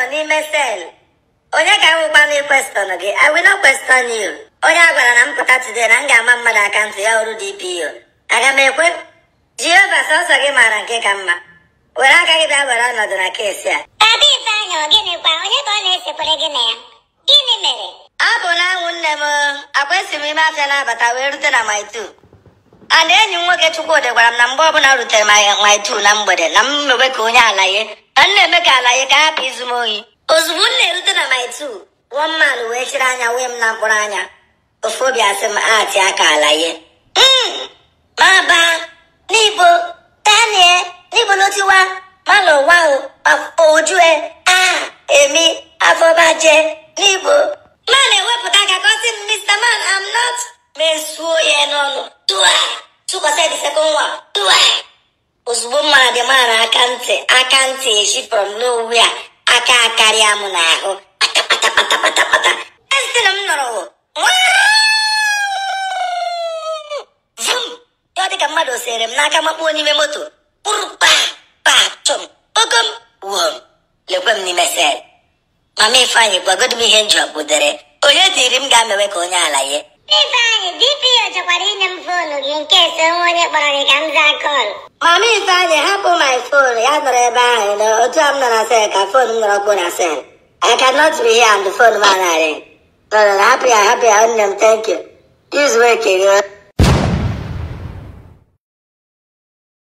n'ime sel onye ka m wụkwa na question gị I will not question you onye a gwara na m pụta today na m ga-ama mmadụ akaụntụ ya ọrụ DPO aga m ekwe Jehova sọsọ gị maara nke ka mma were aka gị bịa were ọnọdụ na keesi a Ada Ifeanyị ọ gịnịkwa onye ka ọ na-esekwere gị na ya gịnị mere ọ bụ na anwụ nne m akwa esi m ime afịa na-abata wee rute na my two and enyi m nwoke Chukwudị gwara m na mgbe ọbụla m rutere my my two na mgbede na m mewe ka onye alaye na m na-eme ka alaye ka hapụ izu m ohi ozugbo m na-erute na my two one man wee chiri anya wee m na mkpụrụ anya ofu obi asị m ati aka alaye Mm, ma ba níbo daniel níbo ló ti wá má lọ wá o àpò ojú ẹ a èmi afọbajẹ níbo. má na-ewepụta aka ka ọ sị m mr man i'm not mesuo ya n'ọnụ tụa tụkwasị the second one tụa ozugbo mma dị mara aka ntị aka ntị eshi from nowhere aka akarịa m n'ahụ kpata kpata kpata kpata esi na m nọrọ vum ya ọ dị ka mmadụ sere m n'aka makpuo n'ime moto kpụrụ pa pa chọm okom wom lekwe m n'ime sel mama ifeanyị gwagodo m ihe njọ kpụdere onye dịrị m ga-amewe ka onye ala ye Ifeanyị DPO chọkwara inye m foonu gị nke so nwe onye kpọrọ gị ka m zaa kọl mama ifeanyị hapụ my phone ya nọrọ ebe ahụ na otu a m nọ na sel ka fon m nọrọ kpuo na sel I cannot be here and the phone m anaghị. No, no, no, hapụ ya hapụ ya nne m thank you use wake gị